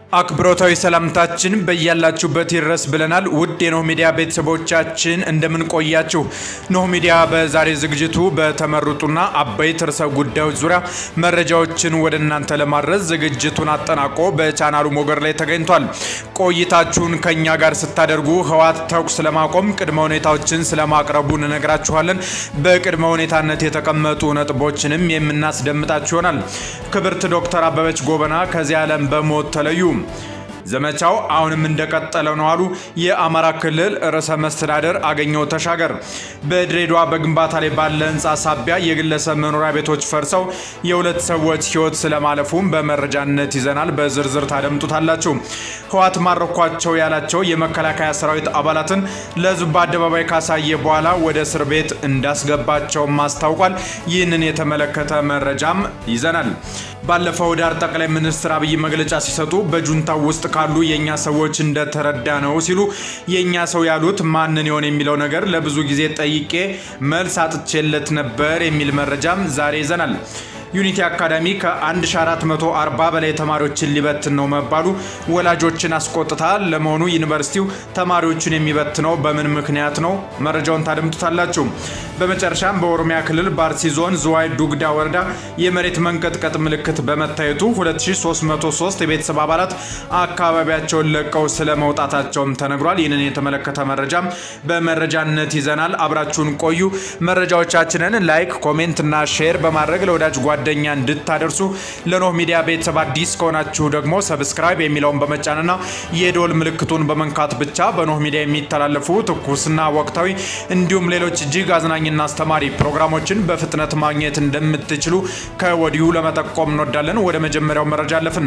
አክብሮታዊ ሰላምታችን በያላችሁበት ይድረስ ብለናል። ውድ የኖህ ሚዲያ ቤተሰቦቻችን እንደምን ቆያችሁ? ኖህ ሚዲያ በዛሬ ዝግጅቱ በተመረጡና አበይት ርዕሰ ጉዳዮች ዙሪያ መረጃዎችን ወደ እናንተ ለማድረስ ዝግጅቱን አጠናቆ በቻናሉ ሞገድ ላይ ተገኝቷል። ቆይታችሁን ከኛ ጋር ስታደርጉ ህወሓት ተኩስ ለማቆም ቅድመ ሁኔታዎችን ስለማቅረቡ እንነግራችኋለን። በቅድመ ሁኔታነት የተቀመጡ ነጥቦችንም የምናስደምጣችሁ ይሆናል። ክብርት ዶክተር አበበች ጎበና ከዚህ ዓለም በሞት ተለዩ። ዘመቻው አሁንም እንደቀጠለ ነው አሉ የአማራ ክልል ርዕሰ መስተዳደር አገኘሁ ተሻገር። በድሬዳዋ በግንባታ ላይ ባለ ህንፃ ሳቢያ የግለሰብ መኖሪያ ቤቶች ፈርሰው የሁለት ሰዎች ህይወት ስለማለፉም በመረጃነት ይዘናል። በዝርዝር ታደምጡታላችሁ። ህወሓት ማረኳቸው ያላቸው የመከላከያ ሰራዊት አባላትን ለህዝብ በአደባባይ ካሳየ በኋላ ወደ እስር ቤት እንዳስገባቸውም አስታውቋል። ይህንን የተመለከተ መረጃም ይዘናል። ባለፈው ዳር ጠቅላይ ሚኒስትር አብይ መግለጫ ሲሰጡ በጁንታው ውስጥ ካሉ የእኛ ሰዎች እንደተረዳ ነው ሲሉ የእኛ ሰው ያሉት ማንን ይሆን የሚለው ነገር ለብዙ ጊዜ ጠይቄ መልስ አጥቼለት ነበር የሚል መረጃም ዛሬ ይዘናል። ዩኒቲ አካዳሚ ከ1440 በላይ ተማሪዎችን ሊበትን ነው መባሉ ወላጆችን አስቆጥታል። ለመሆኑ ዩኒቨርሲቲው ተማሪዎቹን የሚበትነው በምን ምክንያት ነው? መረጃውን ታደምጡታላችሁ። በመጨረሻም በኦሮሚያ ክልል በአርሲ ዞን ዝዋይ ዱግዳ ወረዳ የመሬት መንቀጥቀጥ ምልክት በመታየቱ 2303 የቤተሰብ አባላት አካባቢያቸውን ለቀው ስለ መውጣታቸውም ተነግሯል። ይህንን የተመለከተ መረጃም በመረጃነት ይዘናል። አብራችሁን ቆዩ። መረጃዎቻችንን ላይክ፣ ኮሜንት እና ሼር በማድረግ ለወዳጅ ጓደኛ እንድታደርሱ ለኖህ ሚዲያ ቤተሰብ አዲስ ከሆናችሁ ደግሞ ሰብስክራይብ የሚለውን በመጫንና የዶል ምልክቱን በመንካት ብቻ በኖህ ሚዲያ የሚተላለፉ ትኩስና ወቅታዊ እንዲሁም ሌሎች እጅግ አዝናኝና አስተማሪ ፕሮግራሞችን በፍጥነት ማግኘት እንደምትችሉ ከወዲሁ ለመጠቆም እንወዳለን። ወደ መጀመሪያው መረጃ አለፍን።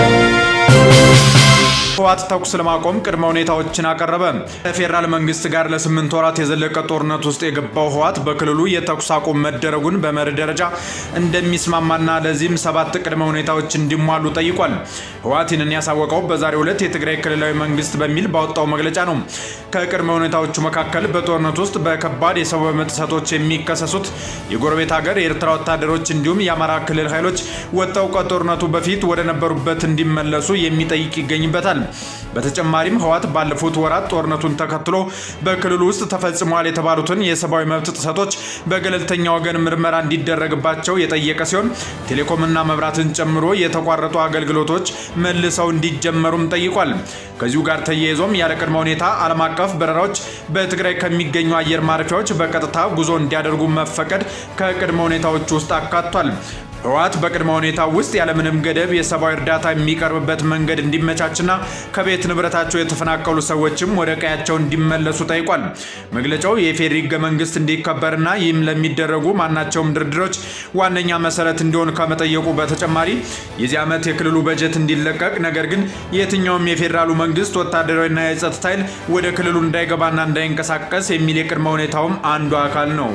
ህወሓት ተኩስ ለማቆም ቅድመ ሁኔታዎችን አቀረበ። ከፌዴራል መንግስት ጋር ለስምንት ወራት የዘለቀ ጦርነት ውስጥ የገባው ህወሓት በክልሉ የተኩስ አቁም መደረጉን በመርህ ደረጃ እንደሚስማማና ለዚህም ሰባት ቅድመ ሁኔታዎች እንዲሟሉ ጠይቋል። ህወሓት ይህንን ያሳወቀው በዛሬው ዕለት የትግራይ ክልላዊ መንግስት በሚል ባወጣው መግለጫ ነው። ከቅድመ ሁኔታዎቹ መካከል በጦርነት ውስጥ በከባድ የሰብአዊ መብት ጥሰቶች የሚከሰሱት የጎረቤት ሀገር የኤርትራ ወታደሮች እንዲሁም የአማራ ክልል ኃይሎች ወጥተው ከጦርነቱ በፊት ወደ ነበሩበት እንዲመለሱ የሚጠይቅ ይገኝበታል። በተጨማሪም ህወሓት ባለፉት ወራት ጦርነቱን ተከትሎ በክልሉ ውስጥ ተፈጽመዋል የተባሉትን የሰብአዊ መብት ጥሰቶች በገለልተኛ ወገን ምርመራ እንዲደረግባቸው የጠየቀ ሲሆን ቴሌኮምና መብራትን ጨምሮ የተቋረጡ አገልግሎቶች መልሰው እንዲጀመሩም ጠይቋል። ከዚሁ ጋር ተያይዞም ያለ ቅድመ ሁኔታ ዓለም አቀፍ በረራዎች በትግራይ ከሚገኙ አየር ማረፊያዎች በቀጥታ ጉዞ እንዲያደርጉ መፈቀድ ከቅድመ ሁኔታዎች ውስጥ አካቷል። ህወሓት በቅድመ ሁኔታ ውስጥ ያለምንም ገደብ የሰብአዊ እርዳታ የሚቀርብበት መንገድ እንዲመቻችና ከቤት ንብረታቸው የተፈናቀሉ ሰዎችም ወደ ቀያቸው እንዲመለሱ ጠይቋል። መግለጫው የፌዴሪ ህገ መንግስት እንዲከበርና ይህም ለሚደረጉ ማናቸውም ድርድሮች ዋነኛ መሰረት እንዲሆን ከመጠየቁ በተጨማሪ የዚህ ዓመት የክልሉ በጀት እንዲለቀቅ፣ ነገር ግን የትኛውም የፌዴራሉ መንግስት ወታደራዊና የጸጥታ ኃይል ወደ ክልሉ እንዳይገባና እንዳይንቀሳቀስ የሚል የቅድመ ሁኔታውም አንዱ አካል ነው።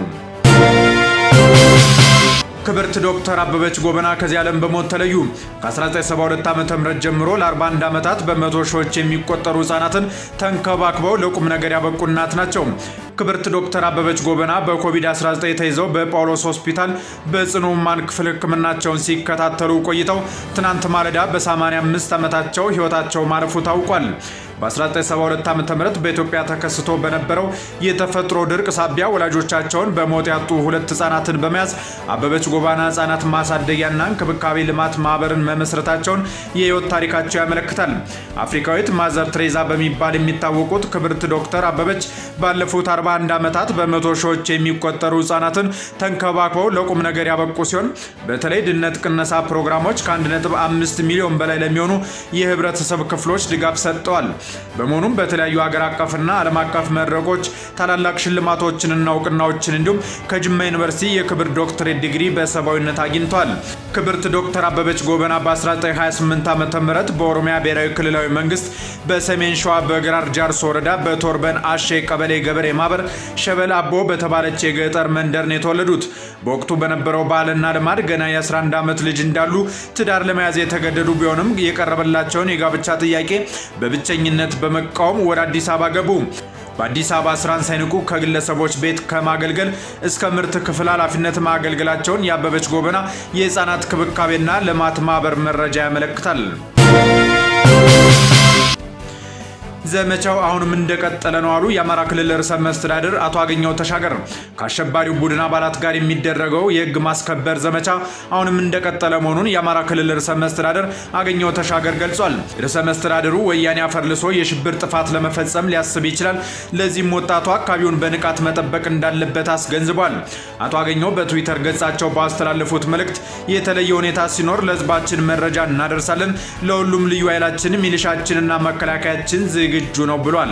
ክብርት ዶክተር አበበች ጎበና ከዚህ ዓለም በሞት ተለዩ። ከ1972 ዓ ም ጀምሮ ለ41 ዓመታት በመቶ ሺዎች የሚቆጠሩ ህጻናትን ተንከባክበው ለቁም ነገር ያበቁ እናት ናቸው። ክብርት ዶክተር አበበች ጎበና በኮቪድ-19 ተይዘው በጳውሎስ ሆስፒታል በጽኑ ህሙማን ክፍል ህክምናቸውን ሲከታተሉ ቆይተው ትናንት ማለዳ በ85 ዓመታቸው ህይወታቸው ማለፉ ታውቋል። በ1972 ዓ ም በኢትዮጵያ ተከስቶ በነበረው የተፈጥሮ ድርቅ ሳቢያ ወላጆቻቸውን በሞት ያጡ ሁለት ህጻናትን በመያዝ አበበች ጎበና ህጻናት ማሳደጊያና እንክብካቤ ልማት ማህበርን መመስረታቸውን የህይወት ታሪካቸው ያመለክታል። አፍሪካዊት ማዘር ትሬዛ በሚባል የሚታወቁት ክብርት ዶክተር አበበች ባለፉት 41 ዓመታት በመቶ ሺዎች የሚቆጠሩ ህጻናትን ተንከባክበው ለቁም ነገር ያበቁ ሲሆን በተለይ ድህነት ቅነሳ ፕሮግራሞች ከ1.5 ሚሊዮን በላይ ለሚሆኑ የህብረተሰብ ክፍሎች ድጋፍ ሰጥተዋል። በመሆኑም በተለያዩ ሀገር አቀፍና ዓለም አቀፍ መድረኮች ታላላቅ ሽልማቶችንና እውቅናዎችን እንዲሁም ከጅማ ዩኒቨርሲቲ የክብር ዶክትሬት ዲግሪ በሰብአዊነት አግኝተዋል። ክብርት ዶክተር አበበች ጎበና በ1928 ዓ ም በኦሮሚያ ብሔራዊ ክልላዊ መንግስት በሰሜን ሸዋ በግራር ጃርሶ ወረዳ በቶርበን አሼ ቀበሌ ገበሬ ማህበር ሸበል አቦ በተባለች የገጠር መንደር ነው የተወለዱት። በወቅቱ በነበረው ባህልና ልማድ ገና የ11 ዓመት ልጅ እንዳሉ ትዳር ለመያዝ የተገደዱ ቢሆንም የቀረበላቸውን የጋብቻ ጥያቄ በብቸኝነት በመቃወም ወደ አዲስ አበባ ገቡ። በአዲስ አበባ ስራን ሳይንቁ ከግለሰቦች ቤት ከማገልገል እስከ ምርት ክፍል ኃላፊነት ማገልገላቸውን የአበበች ጎበና የህፃናት ክብካቤና ልማት ማህበር መረጃ ያመለክታል። ዘመቻው አሁንም እንደቀጠለ ነው አሉ የአማራ ክልል ርዕሰ መስተዳድር አቶ አገኘው ተሻገር። ከአሸባሪው ቡድን አባላት ጋር የሚደረገው የህግ ማስከበር ዘመቻ አሁንም እንደቀጠለ መሆኑን የአማራ ክልል ርዕሰ መስተዳድር አገኘው ተሻገር ገልጿል። ርዕሰ መስተዳድሩ ወያኔ አፈርልሶ የሽብር ጥፋት ለመፈጸም ሊያስብ ይችላል፣ ለዚህም ወጣቱ አካባቢውን በንቃት መጠበቅ እንዳለበት አስገንዝቧል። አቶ አገኘው በትዊተር ገጻቸው ባስተላለፉት መልእክት የተለየ ሁኔታ ሲኖር ለህዝባችን መረጃ እናደርሳለን፣ ለሁሉም ልዩ ኃይላችን ሚሊሻችንና መከላከያችን ዝግ ዝግጁ ነው ብሏል።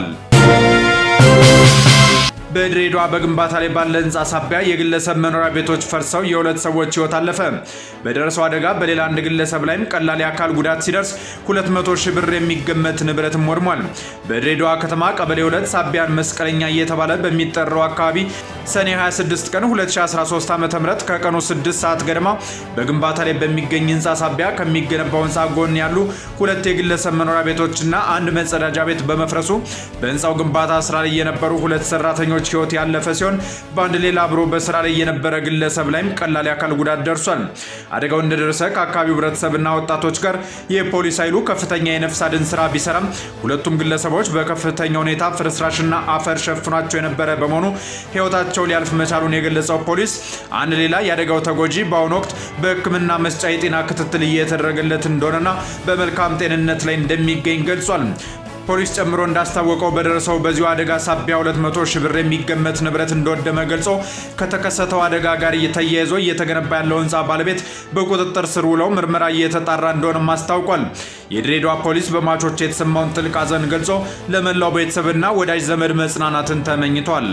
በድሬዳዋ በግንባታ ላይ ባለ ህንፃ ሳቢያ የግለሰብ መኖሪያ ቤቶች ፈርሰው የሁለት ሰዎች ህይወት አለፈ። በደረሰው አደጋ በሌላ አንድ ግለሰብ ላይም ቀላል የአካል ጉዳት ሲደርስ 200 ሺህ ብር የሚገመት ንብረትም ወድሟል። በድሬዳዋ ከተማ ቀበሌ ሁለት ሳቢያን መስቀለኛ እየተባለ በሚጠራው አካባቢ ሰኔ 26 ቀን 2013 ዓ ም ከቀኑ 6 ሰዓት ገደማ በግንባታ ላይ በሚገኝ ህንፃ ሳቢያ ከሚገነባው ህንፃ ጎን ያሉ ሁለት የግለሰብ መኖሪያ ቤቶችና አንድ መጸዳጃ ቤት በመፍረሱ በህንፃው ግንባታ ስራ ላይ የነበሩ ሁለት ሰራተኞች ህይወት ያለፈ ሲሆን በአንድ ሌላ አብሮ በስራ ላይ የነበረ ግለሰብ ላይም ቀላል የአካል ጉዳት ደርሷል። አደጋው እንደደረሰ ከአካባቢው ህብረተሰብና ወጣቶች ጋር የፖሊስ ኃይሉ ከፍተኛ የነፍስ አድን ስራ ቢሰራም ሁለቱም ግለሰቦች በከፍተኛ ሁኔታ ፍርስራሽና አፈር ሸፍኗቸው የነበረ በመሆኑ ህይወታቸው ሊያልፍ መቻሉን የገለጸው ፖሊስ አንድ ሌላ የአደጋው ተጎጂ በአሁኑ ወቅት በሕክምና መስጫ የጤና ክትትል እየተደረገለት እንደሆነና በመልካም ጤንነት ላይ እንደሚገኝ ገልጿል። ፖሊስ ጨምሮ እንዳስታወቀው በደረሰው በዚሁ አደጋ ሳቢያ 200 ሺህ ብር የሚገመት ንብረት እንደወደመ ገልጾ ከተከሰተው አደጋ ጋር ተያይዞ እየተገነባ ያለው ህንፃ ባለቤት በቁጥጥር ስር ውለው ምርመራ እየተጣራ እንደሆነም አስታውቋል። የድሬዳዋ ፖሊስ በሟቾች የተሰማውን ጥልቅ ሐዘን ገልጾ ለመላው ቤተሰብና ወዳጅ ዘመድ መጽናናትን ተመኝቷል።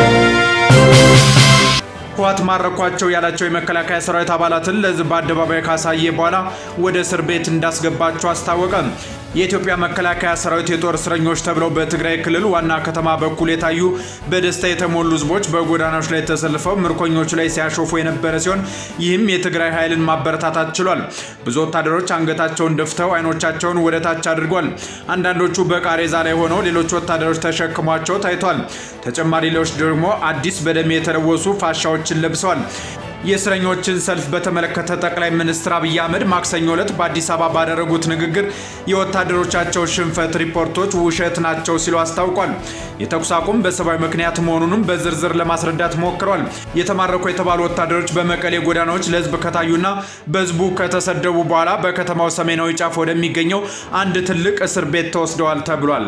ህወሓት ማረኳቸው ያላቸው የመከላከያ ሰራዊት አባላትን ለህዝብ በአደባባይ ካሳየ በኋላ ወደ እስር ቤት እንዳስገባቸው አስታወቀ። የኢትዮጵያ መከላከያ ሰራዊት የጦር እስረኞች ተብለው በትግራይ ክልል ዋና ከተማ በኩል የታዩ በደስታ የተሞሉ ህዝቦች በጎዳናዎች ላይ ተሰልፈው ምርኮኞቹ ላይ ሲያሾፉ የነበረ ሲሆን ይህም የትግራይ ኃይልን ማበረታታት ችሏል። ብዙ ወታደሮች አንገታቸውን ደፍተው አይኖቻቸውን ወደ ታች አድርጓል። አንዳንዶቹ በቃሬዛ ላይ ሆነው ሌሎች ወታደሮች ተሸክሟቸው ታይቷል። ተጨማሪ ሌሎች ደግሞ አዲስ በደም የተለወሱ ፋሻዎችን ለብሰዋል። የእስረኞችን ሰልፍ በተመለከተ ጠቅላይ ሚኒስትር አብይ አህመድ ማክሰኞ ዕለት በአዲስ አበባ ባደረጉት ንግግር የወታደሮቻቸው ሽንፈት ሪፖርቶች ውሸት ናቸው ሲሉ አስታውቋል። የተኩስ አቁም በሰብአዊ ምክንያት መሆኑንም በዝርዝር ለማስረዳት ሞክረዋል። የተማረኩ የተባሉ ወታደሮች በመቀሌ ጎዳናዎች ለህዝብ ከታዩና በህዝቡ ከተሰደቡ በኋላ በከተማው ሰሜናዊ ጫፍ ወደሚገኘው አንድ ትልቅ እስር ቤት ተወስደዋል ተብሏል።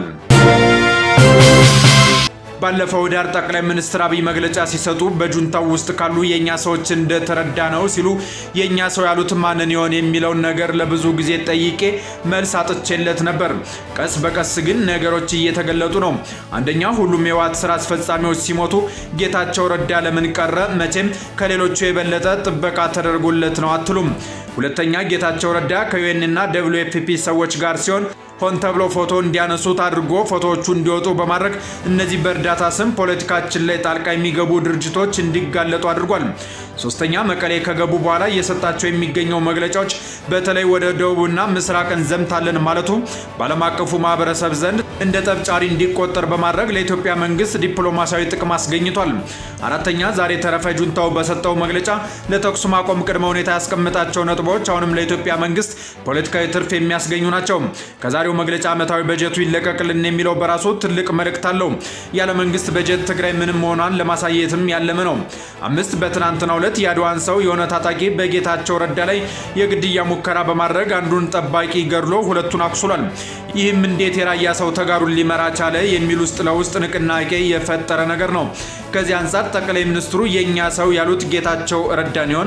ባለፈው ዳር ጠቅላይ ሚኒስትር አብይ መግለጫ ሲሰጡ በጁንታው ውስጥ ካሉ የእኛ ሰዎች እንደተረዳ ነው ሲሉ የእኛ ሰው ያሉት ማንን ይሆን የሚለውን ነገር ለብዙ ጊዜ ጠይቄ መልስ አጥቼለት ነበር። ቀስ በቀስ ግን ነገሮች እየተገለጡ ነው። አንደኛ ሁሉም የህወሓት ስራ አስፈጻሚዎች ሲሞቱ ጌታቸው ረዳ ለምን ቀረ? መቼም ከሌሎቹ የበለጠ ጥበቃ ተደርጎለት ነው አትሉም። ሁለተኛ ጌታቸው ረዳ ከዩኤንና ደብሊው ኤፍ ፒ ሰዎች ጋር ሲሆን ሆን ተብሎ ፎቶ እንዲያነሱት አድርጎ ፎቶዎቹ እንዲወጡ በማድረግ እነዚህ በእርዳታ ስም ፖለቲካችን ላይ ጣልቃ የሚገቡ ድርጅቶች እንዲጋለጡ አድርጓል። ሶስተኛ መቀሌ ከገቡ በኋላ እየሰጣቸው የሚገኘው መግለጫዎች በተለይ ወደ ደቡብና ምስራቅ እንዘምታለን ማለቱ በዓለም አቀፉ ማህበረሰብ ዘንድ እንደ ጠብጫሪ እንዲቆጠር በማድረግ ለኢትዮጵያ መንግስት ዲፕሎማሲያዊ ጥቅም አስገኝቷል። አራተኛ ዛሬ ተረፈ ጁንታው በሰጠው መግለጫ ለተኩስ ማቆም ቅድመ ሁኔታ ያስቀምጣቸው ነጥቦች አሁንም ለኢትዮጵያ መንግስት ፖለቲካዊ ትርፍ የሚያስገኙ ናቸው። ከዛሬው መግለጫ ዓመታዊ በጀቱ ይለቀቅልን የሚለው በራሱ ትልቅ መልእክት አለው። ያለ መንግስት በጀት ትግራይ ምንም መሆኗን ለማሳየትም ያለመ ነው። አምስት በትናንትናው ዕለት የአድዋን ሰው የሆነ ታጣቂ በጌታቸው ረዳ ላይ የግድያ ሙከራ በማድረግ አንዱን ጠባቂ ገድሎ ሁለቱን አቁስሏል። ይህም እንዴት የራያ ሰው ተጋሩን ሊመራ ቻለ የሚል ውስጥ ለውስጥ ንቅናቄ የፈጠረ ነገር ነው። ከዚህ አንጻር ጠቅላይ ሚኒስትሩ የእኛ ሰው ያሉት ጌታቸው ረዳን ይሆን?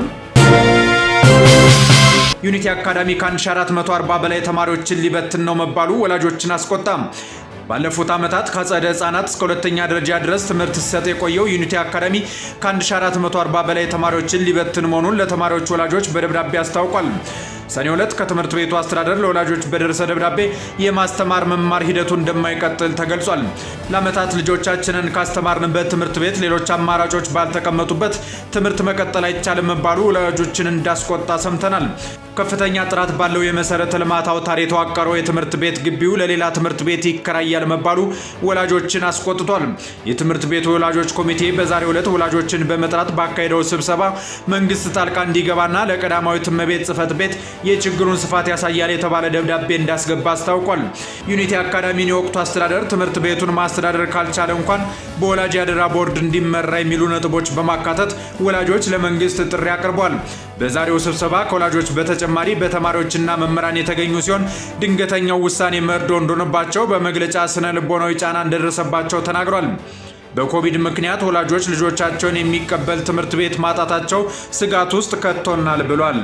ዩኒቲ አካዳሚ ከ1440 በላይ ተማሪዎችን ሊበትን ነው መባሉ ወላጆችን አስቆጣም። ባለፉት ዓመታት ከአጸደ ህጻናት እስከ ሁለተኛ ደረጃ ድረስ ትምህርት ሲሰጥ የቆየው ዩኒቲ አካዳሚ ከ1440 በላይ ተማሪዎችን ሊበትን መሆኑን ለተማሪዎች ወላጆች በደብዳቤ አስታውቋል። ሰኔ ሁለት ከትምህርት ቤቱ አስተዳደር ለወላጆች በደረሰ ደብዳቤ የማስተማር መማር ሂደቱ እንደማይቀጥል ተገልጿል። ለዓመታት ልጆቻችንን ካስተማርንበት ትምህርት ቤት ሌሎች አማራጮች ባልተቀመጡበት ትምህርት መቀጠል አይቻልም መባሉ ወላጆችን እንዳስቆጣ ሰምተናል። ከፍተኛ ጥራት ባለው የመሰረተ ልማት አውታር የተዋቀረው የትምህርት ቤት ግቢው ለሌላ ትምህርት ቤት ይከራያል መባሉ ወላጆችን አስቆጥቷል። የትምህርት ቤቱ ወላጆች ኮሚቴ በዛሬው ዕለት ወላጆችን በመጥራት ባካሄደው ስብሰባ መንግስት ጣልቃ እንዲገባና ለቀዳማዊት እመቤት ጽሕፈት ቤት የችግሩን ስፋት ያሳያል የተባለ ደብዳቤ እንዳስገባ አስታውቋል። ዩኒቲ አካዳሚን የወቅቱ አስተዳደር ትምህርት ቤቱን ማስተዳደር ካልቻለ እንኳን በወላጅ ያደራ ቦርድ እንዲመራ የሚሉ ነጥቦች በማካተት ወላጆች ለመንግስት ጥሪ አቅርቧል። በዛሬው ስብሰባ ከወላጆች በተጨማሪ በተማሪዎችና መምህራን የተገኙ ሲሆን ድንገተኛው ውሳኔ መርዶ እንደሆነባቸው በመግለጫ ስነ ልቦናዊ ጫና እንደደረሰባቸው ተናግሯል። በኮቪድ ምክንያት ወላጆች ልጆቻቸውን የሚቀበል ትምህርት ቤት ማጣታቸው ስጋት ውስጥ ከቶናል ብሏል።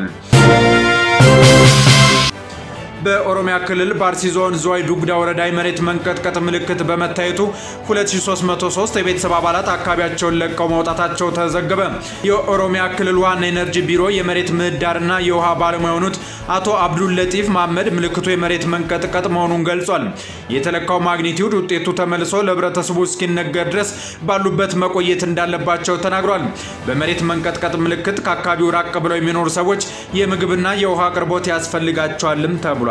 በኦሮሚያ ክልል በአርሲ ዞን ዝዋይ ዱጉዳ ወረዳ የመሬት መንቀጥቀጥ ምልክት በመታየቱ 2303 የቤተሰብ አባላት አካባቢያቸውን ለቀው መውጣታቸው ተዘገበ። የኦሮሚያ ክልል ዋና ኤነርጂ ቢሮ የመሬት ምህዳርና የውሃ ባለሙያ የሆኑት አቶ አብዱል ለጢፍ መሐመድ ምልክቱ የመሬት መንቀጥቀጥ መሆኑን ገልጿል። የተለካው ማግኒቲዩድ ውጤቱ ተመልሶ ለህብረተሰቡ እስኪነገር ድረስ ባሉበት መቆየት እንዳለባቸው ተናግሯል። በመሬት መንቀጥቀጥ ምልክት ከአካባቢው ራቅ ብለው የሚኖሩ ሰዎች የምግብና የውሃ አቅርቦት ያስፈልጋቸዋልም ተብሏል።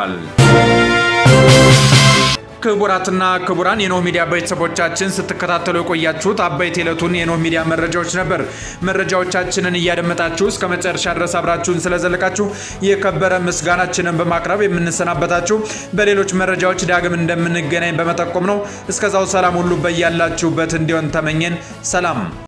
ክቡራትና ክቡራን የኖህ ሚዲያ ቤተሰቦቻችን ስትከታተሉ የቆያችሁት አበይት የዕለቱን የኖህ ሚዲያ መረጃዎች ነበር። መረጃዎቻችንን እያደመጣችሁ እስከ መጨረሻ ድረስ አብራችሁን ስለዘለቃችሁ የከበረ ምስጋናችንን በማቅረብ የምንሰናበታችሁ በሌሎች መረጃዎች ዳግም እንደምንገናኝ በመጠቆም ነው። እስከዛው ሰላም ሁሉ በያላችሁበት እንዲሆን ተመኘን። ሰላም